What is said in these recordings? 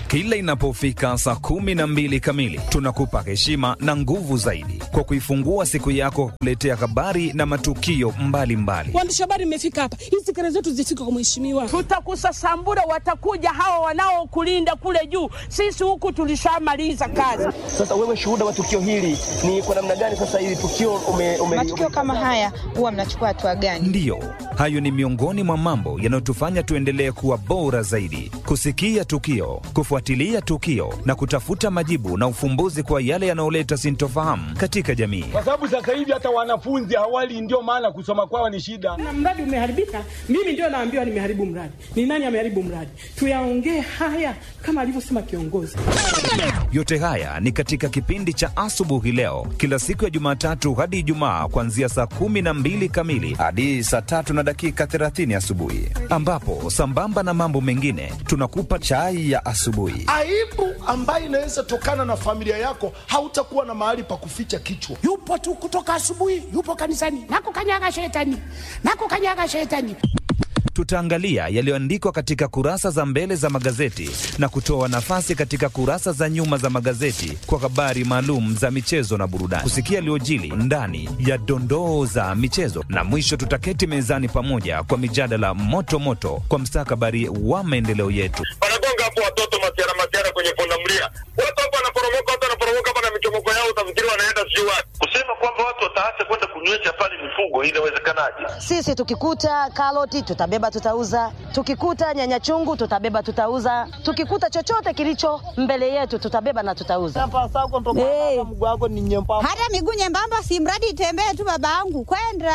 Kila inapofika saa kumi na mbili kamili, tunakupa heshima na nguvu zaidi kwa kuifungua siku yako, kuletea habari na matukio mbalimbali. Waandishi habari, mmefika hapa, hizi kelele zetu zifike kwa mheshimiwa. Tutakusasambura, watakuja hawa wanaokulinda kule juu. Sisi huku tulishamaliza kazi. Sasa wewe shuhuda wa tukio hili ni kwa namna gani? Sasa hili tukio ume, ume, matukio kama haya huwa mnachukua hatua gani? Ndiyo, hayo ni miongoni mwa mambo yanayotufanya tuendelee kuwa bora zaidi, kusikia tukio, kufuatilia tukio na kutafuta majibu na ufumbuzi kwa yale yanayoleta sintofahamu katika jamii. kwa sababu sasa hivi hata wanafunzi hawali, ndio maana kusoma kwao ni shida. Na mradi umeharibika, mimi ndio naambiwa nimeharibu mradi. Ni nani ameharibu mradi? Tuyaongee haya kama alivyosema kiongozi. Yote haya ni katika kipindi cha asubuhi leo, kila siku ya Jumatatu hadi Ijumaa, kuanzia saa kumi na mbili kamili hadi saa tatu na dakika 30 asubuhi, ambapo sambamba na mambo mengine tunakupa chai ya asubuhi. aibu ambayo inaweza tokana na familia yako, hautakuwa na mahali pa kuficha kichwa. yupo tu kutoka asubuhi, yupo kanisani, nakukanyaga shetani, nakukanyaga shetani. Tutaangalia yaliyoandikwa katika kurasa za mbele za magazeti na kutoa nafasi katika kurasa za nyuma za magazeti kwa habari maalum za michezo na burudani, kusikia yaliyojili ndani ya dondoo za michezo, na mwisho tutaketi mezani pamoja kwa mijadala moto moto kwa mstakabali wa maendeleo yetu. wanagonga hapo watoto masiara masiara kwenye pundamilia, watu hapo wanaporomoka, watu wanaporomoka hapa na michomoko yao, utafikiri wanaenda sijui wapi. Kusema kwamba watu wataacha kwenda kunywesha pale mifugo, inawezekanaje? Sisi tukikuta karoti tutabeba tutauza, tukikuta nyanya chungu tutabeba tutauza, tukikuta chochote kilicho mbele yetu tutabeba na tutauza. Hey. Hata miguu nyembamba, si mradi itembee tu, babangu kwenda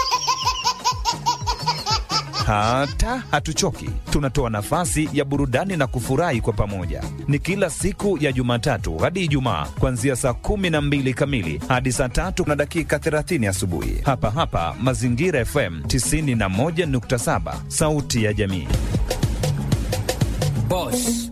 Hata hatuchoki, tunatoa nafasi ya burudani na kufurahi kwa pamoja. Ni kila siku ya Jumatatu hadi Ijumaa, kuanzia saa kumi na mbili kamili hadi saa tatu na dakika 30 asubuhi, hapa hapa Mazingira FM 91.7, sauti ya jamii. Boss.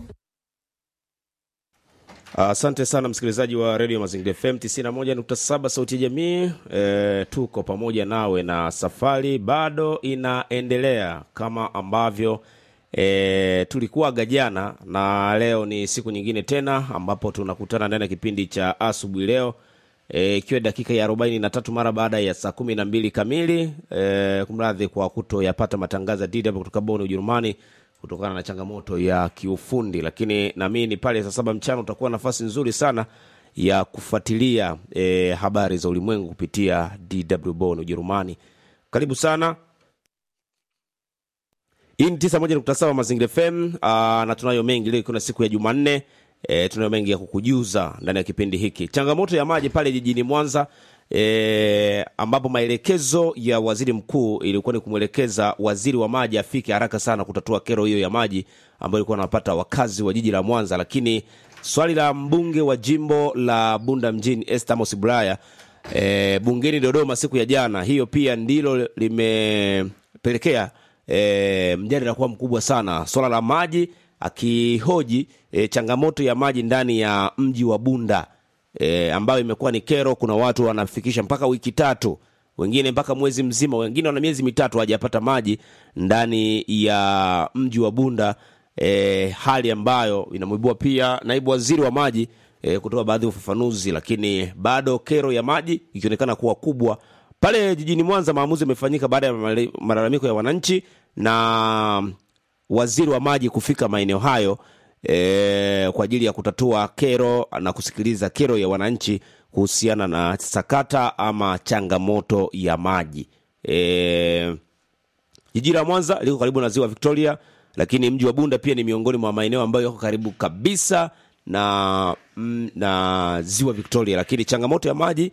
Asante sana msikilizaji wa redio Mazingira FM 91.7 sauti ya jamii. E, tuko pamoja nawe na safari bado inaendelea kama ambavyo e, tulikuwaga jana, na leo ni siku nyingine tena ambapo tunakutana ndani ya kipindi cha asubuhi leo ikiwa e, dakika ya 43 mara baada ya saa kumi na mbili kamili. E, kumradhi kwa kutoyapata matangazo ya DW kutoka Bonn Ujerumani kutokana na changamoto ya kiufundi, lakini naamini pale saa saba mchana utakuwa nafasi nzuri sana ya kufuatilia e, habari za ulimwengu kupitia DW Bonn Ujerumani. Karibu sana. Hii ni tisa moja nukta saba Mazingira FM aa, na tunayo mengi leo, ikiwa na siku ya Jumanne. E, tunayo mengi ya kukujuza ndani ya kipindi hiki. Changamoto ya maji pale jijini Mwanza e, ambapo maelekezo ya waziri mkuu ilikuwa ni kumwelekeza waziri wa maji afike haraka sana kutatua kero hiyo ya maji ambayo ilikuwa anapata wakazi wa jiji la Mwanza. Lakini swali la mbunge wa jimbo la Bunda mjini Esther Amos Bulaya e, bungeni Dodoma siku ya jana, hiyo pia ndilo limepelekea e, mjadala kuwa mkubwa sana, swala la maji akihoji e, changamoto ya maji ndani ya mji wa Bunda e, ambayo imekuwa ni kero. Kuna watu wanafikisha mpaka wiki tatu, wengine mpaka mwezi mzima, wengine wana miezi mitatu hawajapata maji ndani ya mji wa Bunda e, hali ambayo inamwibua pia naibu waziri wa maji e, kutoa baadhi ya ufafanuzi, lakini bado kero ya maji ikionekana kuwa kubwa pale jijini Mwanza. Maamuzi yamefanyika baada ya malalamiko ya wananchi na waziri wa maji kufika maeneo hayo e, kwa ajili ya kutatua kero na kusikiliza kero ya wananchi kuhusiana na sakata ama changamoto ya maji. E, jiji la Mwanza liko karibu na ziwa Victoria, lakini mji wa Bunda pia ni miongoni mwa maeneo ambayo yako karibu kabisa na, mm, na ziwa Victoria, lakini changamoto ya maji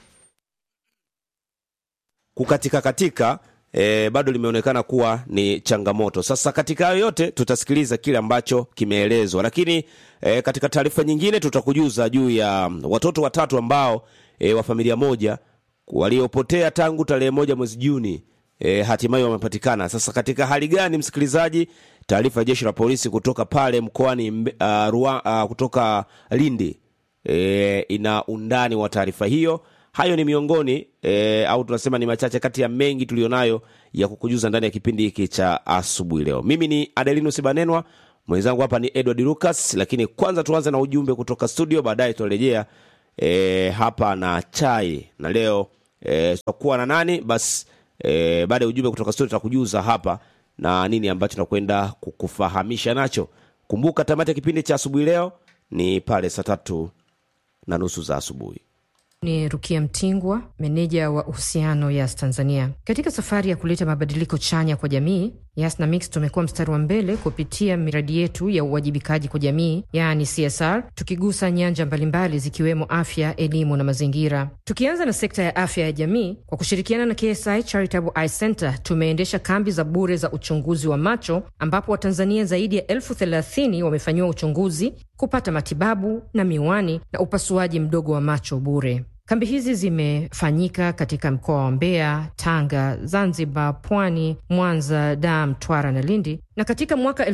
kukatika katika e, bado limeonekana kuwa ni changamoto. Sasa katika hayo yote tutasikiliza kile ambacho kimeelezwa, lakini e, katika taarifa nyingine tutakujuza juu ya watoto watatu ambao e, wa familia moja waliopotea tangu tarehe moja mwezi Juni e, hatimaye wamepatikana. Sasa katika hali gani, msikilizaji? Taarifa ya jeshi la polisi kutoka pale mkoani uh, Rua, uh, kutoka Lindi e, ina undani wa taarifa hiyo hayo ni miongoni e, au tunasema ni machache kati ya mengi tulionayo ya kukujuza ndani ya kipindi hiki cha asubuhi leo. Mimi ni Adelinus Banenwa, mwenzangu hapa ni edward lucas lakini kwanza tuanze na ujumbe kutoka studio baadaye tutarejea e, hapa na chai na leo e, tutakuwa na nani basi e, baada ya ujumbe kutoka studio tutakujuza hapa na nini ambacho tunakwenda kukufahamisha nacho kumbuka tamati ya kipindi cha asubuhi leo ni pale saa tatu na nusu za asubuhi ni rukia mtingwa meneja wa uhusiano yas tanzania katika safari ya kuleta mabadiliko chanya kwa jamii yas na mix tumekuwa mstari wa mbele kupitia miradi yetu ya uwajibikaji kwa jamii yaani csr tukigusa nyanja mbalimbali zikiwemo afya elimu na mazingira tukianza na sekta ya afya ya jamii kwa kushirikiana na ksi charitable eye center tumeendesha kambi za bure za uchunguzi wa macho ambapo watanzania zaidi ya elfu thelathini wamefanyiwa uchunguzi kupata matibabu na miwani na upasuaji mdogo wa macho bure kambi hizi zimefanyika katika mkoa wa mbeya tanga zanzibar pwani mwanza dar mtwara na lindi na katika mwaka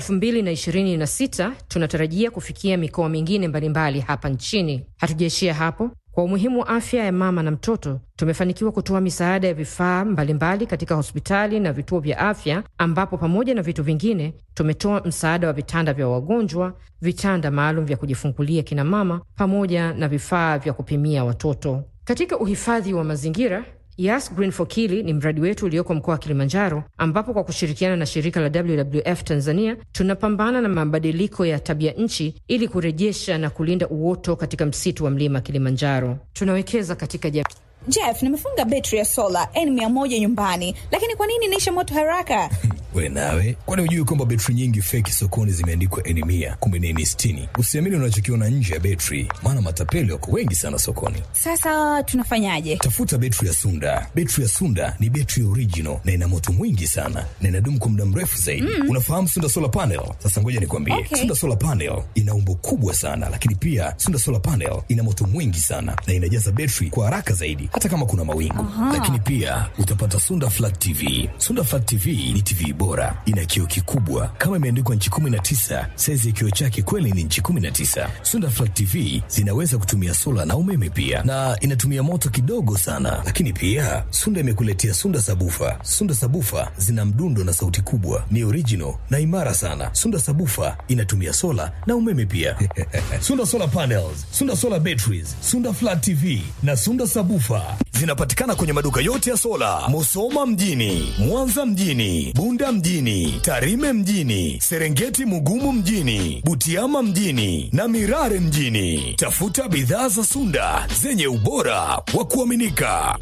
226 tunatarajia kufikia mikoa mingine mbalimbali hapa nchini hatujaishia hapo kwa umuhimu wa afya ya mama na mtoto tumefanikiwa kutoa misaada ya vifaa mbalimbali katika hospitali na vituo vya afya ambapo pamoja na vitu vingine tumetoa msaada wa vitanda vya wagonjwa vitanda maalum vya kujifungulia kina mama pamoja na vifaa vya kupimia watoto katika uhifadhi wa mazingira Yas Green for Kili ni mradi wetu ulioko mkoa wa Kilimanjaro, ambapo kwa kushirikiana na shirika la WWF Tanzania tunapambana na mabadiliko ya tabia nchi ili kurejesha na kulinda uoto katika msitu wa mlima Kilimanjaro. Tunawekeza katika jamii. Jeff, nimefunga betri ya sola N100 nyumbani, lakini kwa nini inaisha moto haraka? we nawe kwani hujui kwamba betri nyingi feki sokoni zimeandikwa eni mia kumbe ni eni sitini usiamini unachokiona nje ya betri maana matapeli wako wengi sana sokoni Sasa tunafanyaje? tafuta betri ya sunda betri ya sunda ni betri original na ina moto mwingi sana na inadumu kwa muda mrefu zaidi Mm. unafahamu sunda solar panel sasa ngoja nikwambie Okay. sunda solar panel ina umbo kubwa sana lakini pia sunda solar panel ina moto mwingi sana na inajaza betri kwa haraka zaidi hata kama kuna mawingu Aha. lakini pia utapata sunda flat tv sunda flat tv ni tv bora ina kioo kikubwa kama imeandikwa nchi 19 saizi ya kioo chake kweli ni nchi 19 sunda flat tv zinaweza kutumia sola na umeme pia na inatumia moto kidogo sana lakini pia sunda imekuletea sunda sabufa sunda sabufa zina mdundo na sauti kubwa ni original na imara sana sunda sabufa inatumia sola na umeme pia sunda solar panels sunda solar batteries sunda flat tv na sunda sabufa zinapatikana kwenye maduka yote ya sola musoma mjini mwanza mjini bunda mjini tarime mjini serengeti mugumu mjini butiama mjini na mirare mjini tafuta bidhaa za sunda zenye ubora wa kuaminika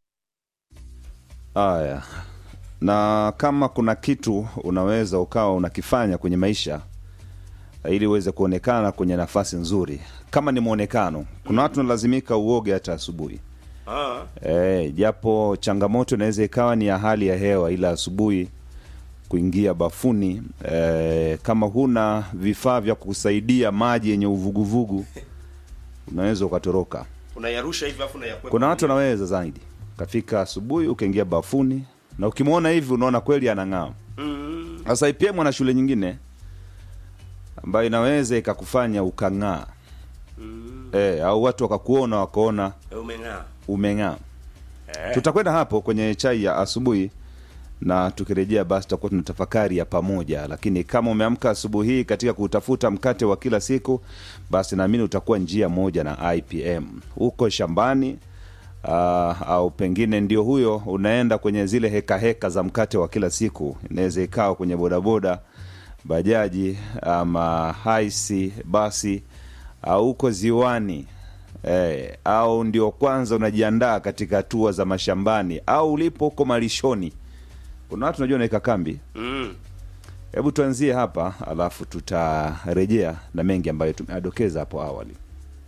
Haya, na kama kuna kitu unaweza ukawa unakifanya kwenye maisha ili uweze kuonekana kwenye nafasi nzuri, kama ni mwonekano, kuna watu nalazimika uoge hata asubuhi e, japo changamoto inaweza ikawa ni ya hali ya hewa, ila asubuhi kuingia bafuni e, kama huna vifaa vya kusaidia maji yenye uvuguvugu unaweza ukatoroka. unayarusha hivi afu unayakwepa Kuna watu wanaweza zaidi, kafika asubuhi ukaingia bafuni na ukimwona hivi unaona kweli anang'aa. Mm. Sasa IPM ana shule nyingine ambayo inaweza ikakufanya ukang'aa Mm. e, au watu wakakuona wakaona umeng'aa umeng'aa. Eh. Tutakwenda hapo kwenye chai ya asubuhi na tukirejea basi tutakuwa tuna tafakari ya pamoja, lakini kama umeamka asubuhi hii katika kutafuta mkate wa kila siku, basi naamini utakuwa njia moja na IPM huko shambani. Uh, au pengine ndio huyo unaenda kwenye zile heka heka za mkate wa kila siku, inaweza ikawa kwenye bodaboda, bajaji ama haisi basi, au huko ziwani eh, au ndio kwanza unajiandaa katika hatua za mashambani au ulipo huko malishoni. Kuna watu unajua naweka kambi. Mm. Hebu tuanzie hapa, alafu tutarejea na mengi ambayo tumeadokeza hapo awali.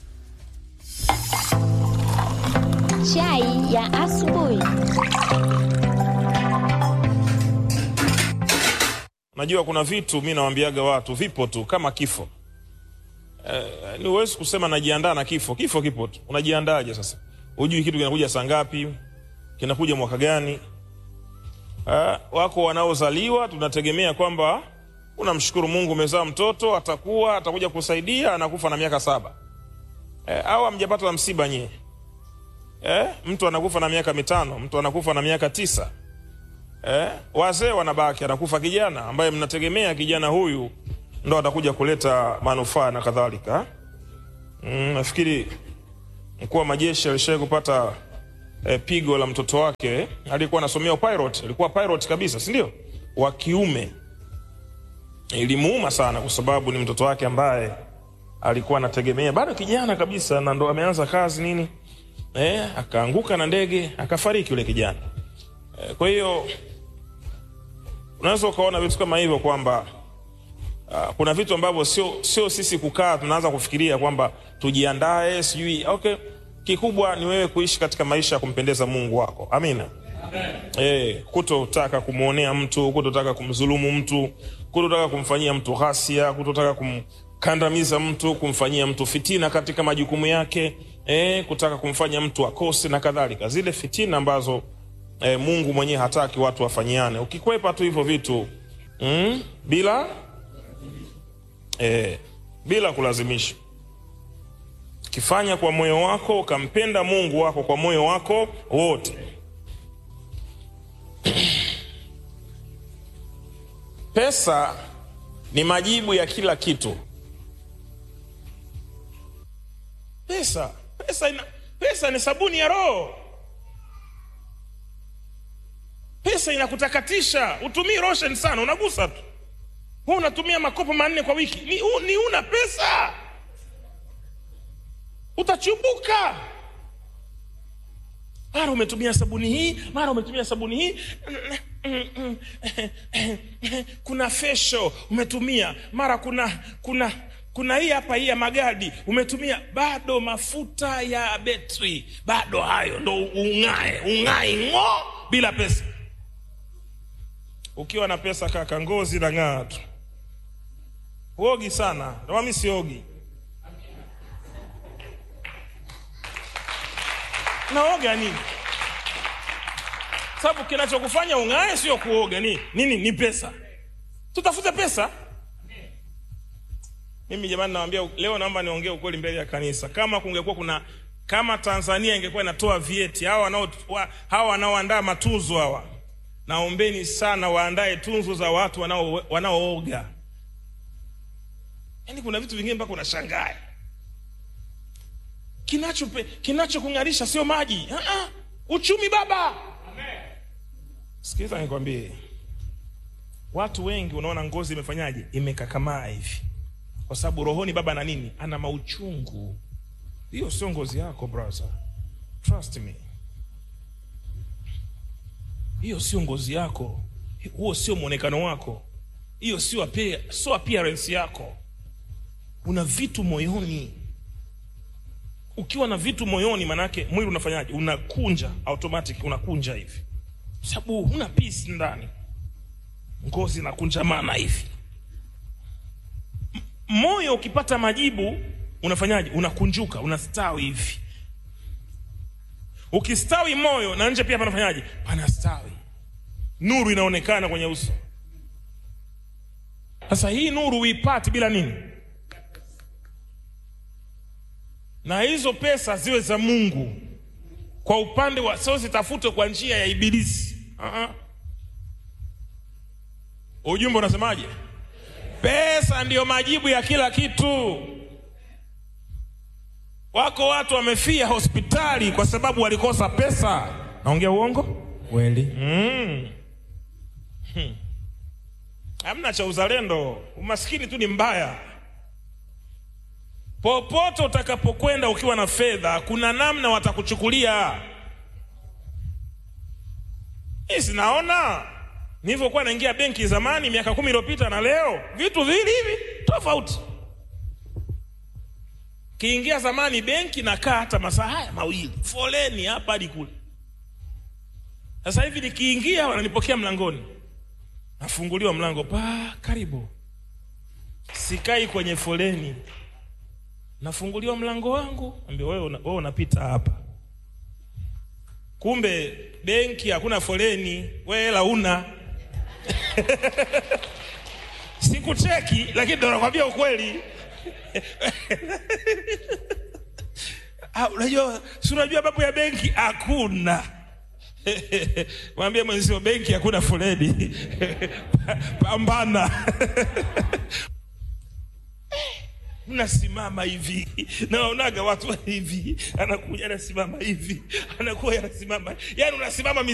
Chai ya asubuhi. Najua kuna vitu mi nawambiaga watu vipo tu kama kifo. Eh, ni huwezi kusema najiandaa na kifo. Kifo kipo tu. Unajiandaje sasa? Hujui kitu kinakuja saa ngapi, kinakuja mwaka gani. Eh, wako wanaozaliwa tunategemea kwamba unamshukuru Mungu umezaa mtoto, atakuwa atakuja kusaidia, anakufa na miaka saba. Eh, au amjapata msiba nyie. Eh, mtu anakufa na miaka mitano, mtu anakufa na miaka tisa eh, wazee wanabaki, anakufa kijana ambaye mnategemea kijana huyu ndo atakuja kuleta manufaa na kadhalika. Mm, nafikiri mkuu wa majeshi alishawahi kupata eh, pigo la mtoto wake alikuwa anasomea pilot, alikuwa pilot kabisa, si ndio? Wa kiume. Ilimuuma sana kwa sababu ni mtoto wake ambaye alikuwa anategemea, bado kijana kabisa, na ndo ameanza kazi nini, eh, akaanguka na ndege akafariki yule kijana. Eh, kwa hiyo unaweza ukaona vitu kama hivyo kwamba uh, kuna vitu ambavyo sio sio sisi kukaa tunaanza kufikiria kwamba tujiandae sijui okay kikubwa ni wewe kuishi katika maisha ya kumpendeza mungu wako amina Eh, kutotaka kumwonea mtu kutotaka kumdhulumu mtu kutotaka kumfanyia mtu ghasia kutotaka kumkandamiza mtu kumfanyia mtu fitina katika majukumu yake eh, kutaka kumfanya mtu akose na kadhalika zile fitina ambazo eh, mungu mwenyewe hataki watu wafanyiane ukikwepa tu hivyo vitu mm, bila eh, bila kulazimisha kifanya kwa moyo wako ukampenda mungu wako kwa moyo wako wote pesa ni majibu ya kila kitu pesa pesa, ina, pesa ni sabuni ya roho pesa inakutakatisha utumii roshen sana unagusa tu hu unatumia makopo manne kwa wiki ni, u, ni una pesa utachubuka mara umetumia sabuni hii mara umetumia sabuni hii kuna fesho umetumia mara kuna kuna kuna hii hapa hii ya magadi umetumia bado mafuta ya betri bado hayo ndo ung'ae ung'ae ng'o bila pesa ukiwa na pesa kaka ngozi na ng'aa tu uogi sana ndomami siogi naoga nini sababu kinachokufanya ung'ae sio kuoga ni nini ni pesa tutafute pesa mimi jamani nawambia leo naomba niongee ukweli mbele ya kanisa kama kungekuwa kuna kama tanzania ingekuwa inatoa vieti hawa wanao wa- hawa wanaoandaa matuzo hawa naombeni sana waandae tunzo za watu wanao- wanaooga yaani kuna vitu vingine mpaka unashangaa kinachope kinachokung'arisha sio maji uh-uh. uchumi baba sikiliza nikwambie watu wengi unaona ngozi imefanyaje imekakamaa hivi kwa sababu rohoni baba ana nini ana mauchungu hiyo sio ngozi yako brother trust me hiyo sio ngozi yako huo sio mwonekano wako hiyo sio appear- sio appearance yako una vitu moyoni ukiwa na vitu moyoni manake mwili unafanyaje unakunja automatic unakunja hivi sababu huna peace ndani ngozi inakunjamana hivi M- moyo ukipata majibu unafanyaje unakunjuka unastawi hivi ukistawi moyo na nje pia panafanyaje panastawi nuru inaonekana kwenye uso sasa hii nuru uipati bila nini na hizo pesa ziwe za mungu kwa upande wa sio zitafutwe kwa njia ya ibilisi uh-uh. ujumbe unasemaje pesa ndiyo majibu ya kila kitu wako watu wamefia hospitali kwa sababu walikosa pesa naongea uongo kweli mm. hmm. hamna cha uzalendo umaskini tu ni mbaya popote utakapokwenda ukiwa na fedha kuna namna watakuchukulia hii sinaona nilivyokuwa naingia benki zamani miaka kumi iliyopita na leo vitu vili hivi tofauti kiingia zamani benki nakaa hata masaa haya mawili foleni hapa hadi kule sasa hivi nikiingia wananipokea mlangoni nafunguliwa mlango pa karibu sikai kwenye foleni nafunguliwa mlango wangu ambia wewe una, wewe unapita hapa kumbe benki hakuna foleni wewe hela una sikucheki lakini ndo nakwambia ukweli Ah, unajua si unajua mambo ya benki hakuna mwambie mwenzio benki hakuna foleni pambana mnasimama hivi nawaonaga watu hivi anakuja anasimama hivi anakuwa anasimama yani unasimama